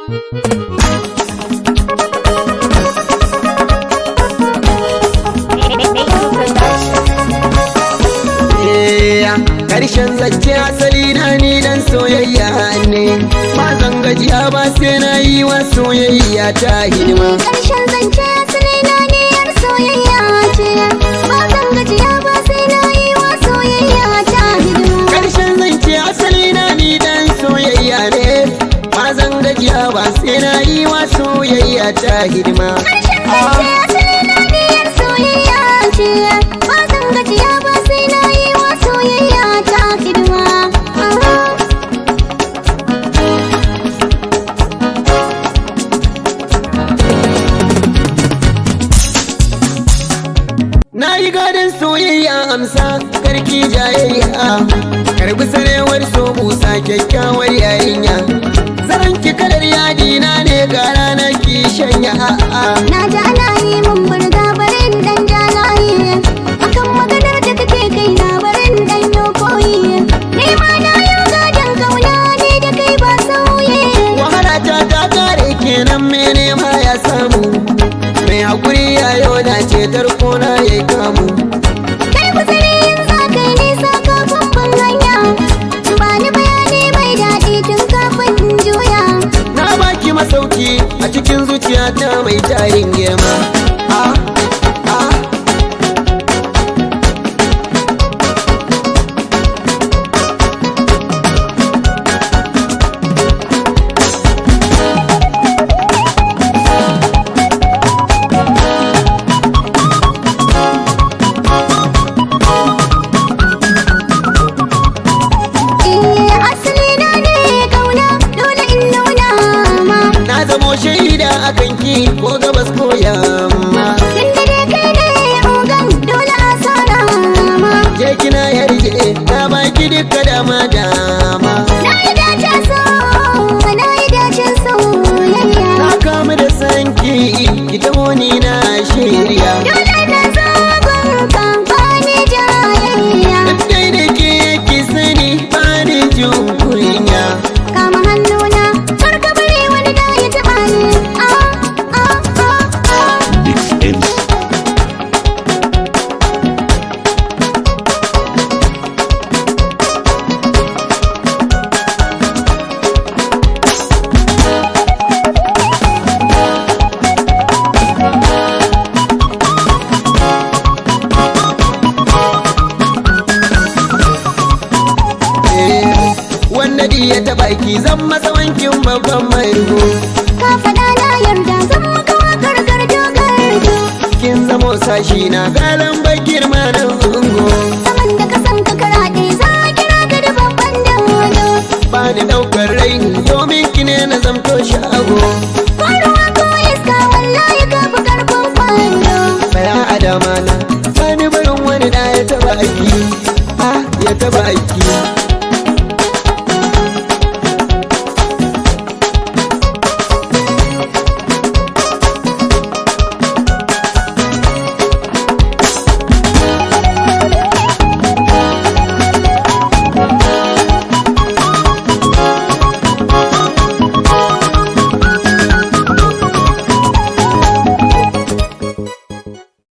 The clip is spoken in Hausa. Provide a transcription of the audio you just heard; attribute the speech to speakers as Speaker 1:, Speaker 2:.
Speaker 1: Karshen zance asali na ni dan soyayya ne ba zan gajiya ba sai na yi wa soyayya ta hidima
Speaker 2: Karshen zance asali na ne yar soyayya ce ba zan gajiya ba sai na yi wa soyayya ta hidima
Speaker 1: Karshen zance asali na ni dan soyayya ne ba zan gajiya ba sai na yi wa soyayya ta hidima
Speaker 2: Karshen zance asali na ne yar soyayya ce ba zan gajiya ba sai na yi wa soyayya ta hidima
Speaker 1: Na yi gadon soyayya amsa karki jayayya Karbi sarewar so busa kyakkyawar yarinya Zaran ki kalar yadi na ne ga ranar ki shanya a'a
Speaker 2: Na ji ana yi mun burga barin dan jalaye Akan maganar da kake kai na barin dan yo koyi Ni ma na yau gadon kauna ne da kai ba sauye
Speaker 1: Wahala ta ta kare kenan mene ma ya samu Mai hakuri ya yau na cetar kona ya kamu
Speaker 2: Kai guzuri yin za kai nisa kafin ban hanya Ba ni bayani mai daɗi tun kafin in juya
Speaker 1: Na baki masauki a cikin zuciyata mai tarin girma Ah, ah
Speaker 2: Eh asali na ne kauna dole in nuna ma
Speaker 1: Na zamo shaida a kanki ko gabas ko yamma
Speaker 2: Tunda dai kai ne ogan dole a sana ma
Speaker 1: Je kina yarje na baki duka dama dama
Speaker 2: Na yi dace so, na yi dacen soyayya.
Speaker 1: Na kamu da sanki ki taho ni na shirya
Speaker 2: Dole na zo gunka ba ni jayayya.
Speaker 1: Dai da ke ki sani ba ni jin kunya
Speaker 2: Kama hannuna, kar ka bari wani da ya taɓa ni. Ah, ah, ah, ah.
Speaker 3: Mix Ends.
Speaker 1: Eh, Wanda di ya taɓa ki zan masa wankin babban mai ruhu
Speaker 2: Ka faɗa na yarda zan maka wakar gardo gardo.
Speaker 1: Kin zamo sashi na galan bakir ma na ungo
Speaker 2: Saman da ka san ka karaɗe za a kira ka da babban dodo.
Speaker 1: Ba ni ɗaukar raini domin ki ne na zamto shago
Speaker 2: Ko ruwa ko iska wallahi ka fi ƙarfin kwando.
Speaker 1: Baya adama na sani barin wani da ya taɓa ki Ah ya taɓa ki